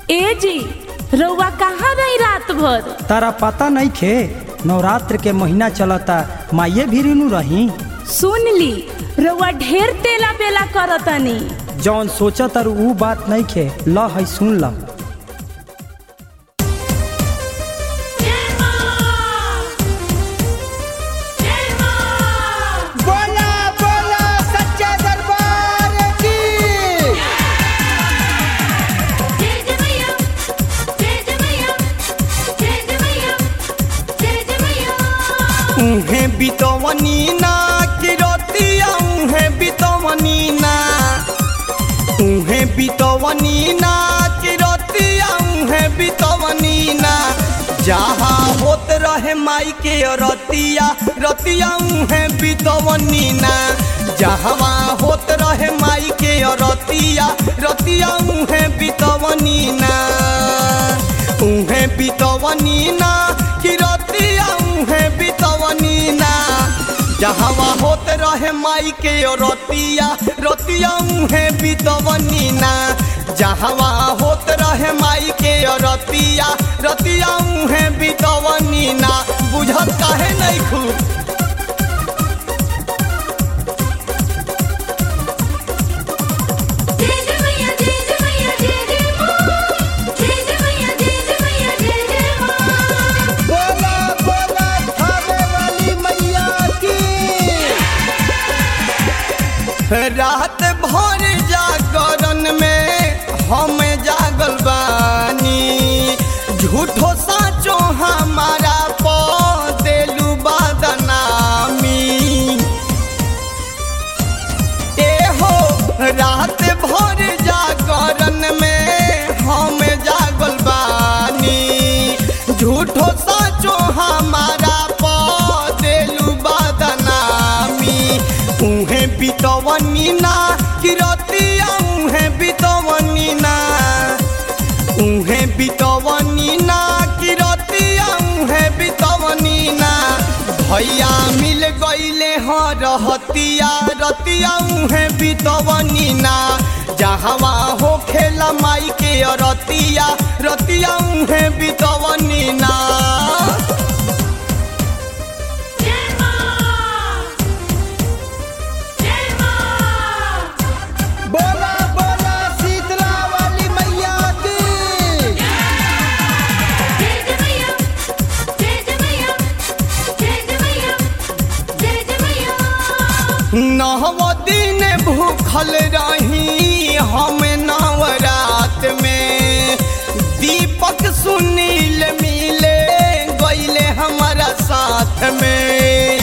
ए जी रउआ कहाँ रही रात भर तारा पता नहीं खे नवरात्र के महीना चलता माइये भी रिनु रही सुन ली रउआ ढेर तेला बेला करतनी जौन सोचा तारू ऊ बात नहीं खे ल है सुन ल बोला बोला सच्चा दरबार की उहे बितवनी ना किरतिया उहे बितवनी ना उहे बितवनी ना किरतिया उहे बितवनी ना जहाँ होत रहे माई के रतिया रतिया उहे बितवनी ना जहाँ होत रहे माई के रतिया रतिया उहे बितवनी ना उहे बितवनी ना किरतिया उहे बितवनी ना जहाँ होत रहे माई के रतिया रतिया उहे बितवनी ना जहाँ होत रहे माई के रतिया रतिया उहे बितवनी ना बुझत काहे नहीं खूब बोला बोला खावे वाली मैया की रात भर जागरण में हम जागल बानी झूठो साचो हमारा पदेलू बदनामी ए हो रात भर जागरण में हम जागल बानी झूठो साचो हमारा पदेलू बदनामी उहे बितवनी ना किरतिया उहे बितवनी ना उहे बितवनी ना किरतिया उहे बितवनी ना भैया मिल गईले हाँ रहतिया रतिया उहे बितवनी ना जहवा हो खेला माई के रतिया रतिया उहे बितवनी ना बोला बोला शीतला वाली मैया की नव दिन भूखल रही हम नवरात में दीपक सुनील मिले गईले हमारा साथ में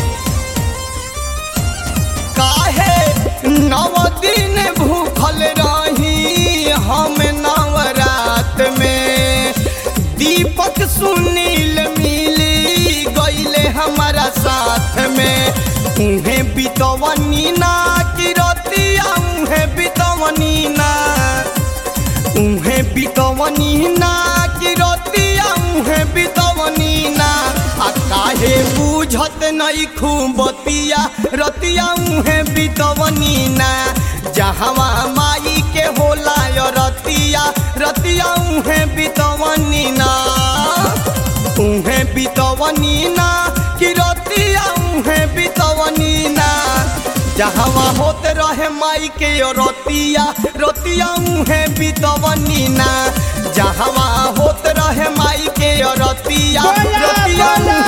काहे नव दिन भूखल रही हम नवरात में दीपक सुनील मिली गईले हमारा साथ में उहे बितवनी ना किरतिया उहे बितवनी ना उहे बितवनी ना किरतिया उहे बितवनी ना आ काहे बुझत नहीं खूबतिया रतिया उहे बितवनी ना जहवा माई के होला य रतिया रतिया उहे बितवनी ना उहे बितवनी ना किरतिया उहे बितवनी ना जहवा होत रहे माई के रतिया रतिया उहे बितवनी ना जहवा होत रहे माई के रतिया बोला, रतिया बोला,